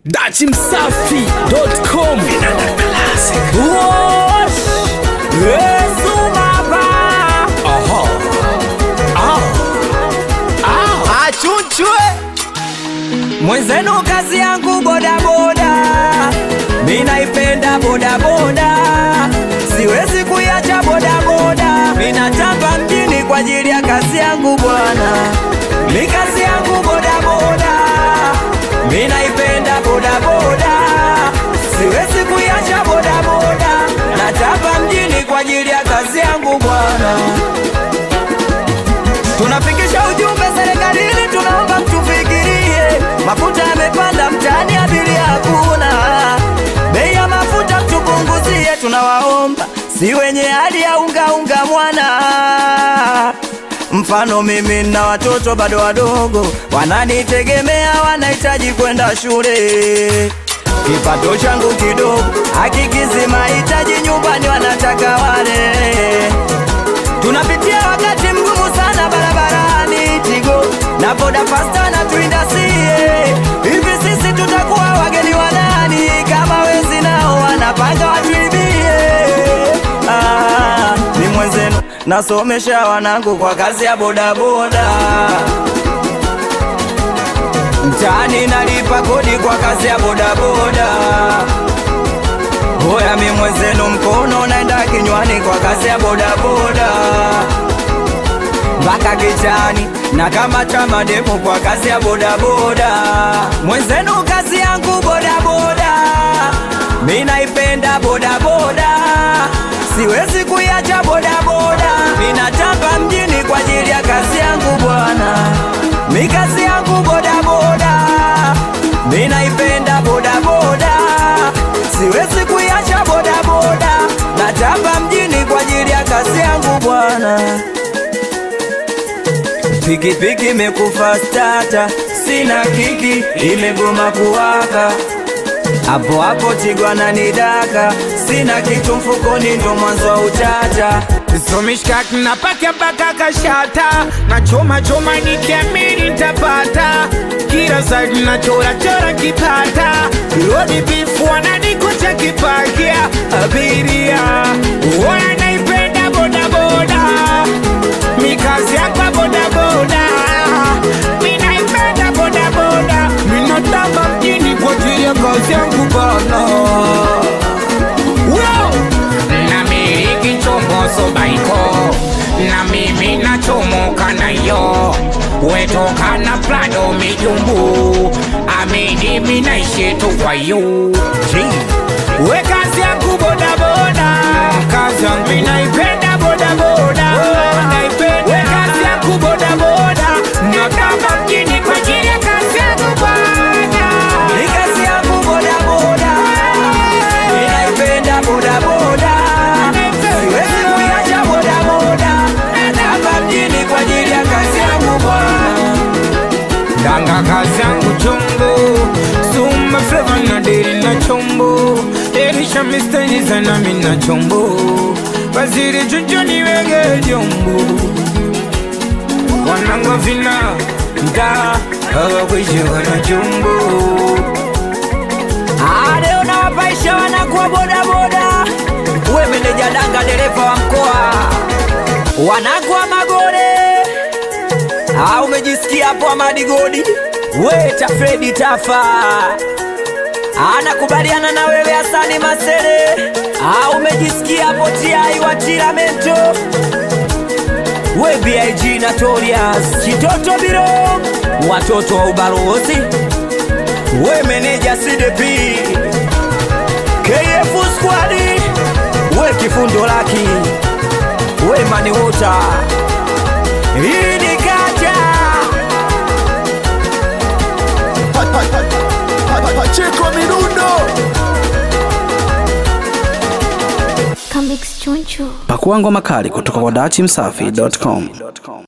dachimsafi.com Wosh! Yesu baba! Achunchwe! Mwenzenu kazi yangu bodaboda, mi naipenda bodaboda, siwezi kuiacha bodaboda, mi natamba mjini kwa ajili ya kazi yangu bwana, mi kazi yangu bodaboda, mi naipenda bodaboda, siwezi kuiacha bodaboda, natamba mjini kwa ajili ya kazi yangu bwana. Tunafikisha ujumbe serikalini, tunaomba mtufikirie. Mafuta yamepanda mtaani, abiria hakuna. Bei ya mafuta mtupunguzie, tunawaomba, si wenye hali ya unga unga mwana. Mfano mimi na watoto bado wadogo, wananitegemea, wanahitaji kwenda shule. Kipato changu kidogo hakikizi mahitaji nyumbani, wanataka wale Tunapitia wakati mgumu sana barabarani, Tigo na boda fasta na tuindasie. Hivi sisi tutakuwa wageni wa nani kama wezi nao wanapanga watuibie? Ah, ni mwenzenu nasomesha wanangu kwa kazi ya bodaboda mtaani nalipa kodi kwa kazi ya bodaboda. Hoya mi mwenzenu mkono naenda kinywani kwa kazi ya bodaboda mpaka kichani na kama chama demu kwa kazi ya bodaboda. Mwenzenu kazi yangu bodaboda, mi naipenda bodaboda, siwezi kuiacha bodaboda. Mi natamba mjini kwa ajili ya kazi yangu bwana, mi kazi yangu bodaboda, mi naipenda bodaboda, siwezi kuiacha bodaboda. Natamba mjini kwa ajili ya kazi yangu bwana. Pikipiki imekufa stata, sina kiki, imegoma kuwaka. Hapo hapo Tigwa ananidaka, sina kitu mfukoni, ndo mwanzo wa utata. somishkaki napaka mpaka kashata na choma choma nikiamini nitapata kila side na chora chora kipata rodi bifu wananikuta kipakia abiria wanaipenda bodaboda mikazi yakwa bodaboda minaipenda bodaboda minatamba mjini kwa ajili ya kazi yangu bana Wow! namiliki chombo sobaiko na mimi nachomoka nayo wetoka na plado mijumbu amini minaishi tu kwa yu we kazi yangu bodaboda kazi yangu minaipenda bodaboda we kazi yangu bodaboda nataka mjini kwa ajili ya kazi yangu bwana Ni kazi yangu bodaboda, ninaipenda bodaboda, siwezi kuiacha bodaboda, natamba mjini kwa ajili ya kazi yangu bwana. Danga kazi yangu chombo Suma flavor na deri na chombo Elisha mistenji sana mina chombo Waziri chuchu niwege jombo Wanango vina Mta Hawa kwishi wana chombo Ah, leo nawapaisha wanakuwa bodaboda, we meneja danga, dereva wa mkoa, wanakuwa magore. Ah, umejisikia hapo Amadi Godi, we Tafredi Tafa anakubaliana na wewe Hasani Masere. Ah, umejisikia hapo Tiai wa Tiramento, we BIG Notorious Chitoto Biro, watoto wa ubalozi we meneja CDP KF squad we kifundo laki we mani wota hii ni kacha Pacheko Mirundo Comics Choncho. Pakua ngoma kali kutoka kwa dachimsafi.com.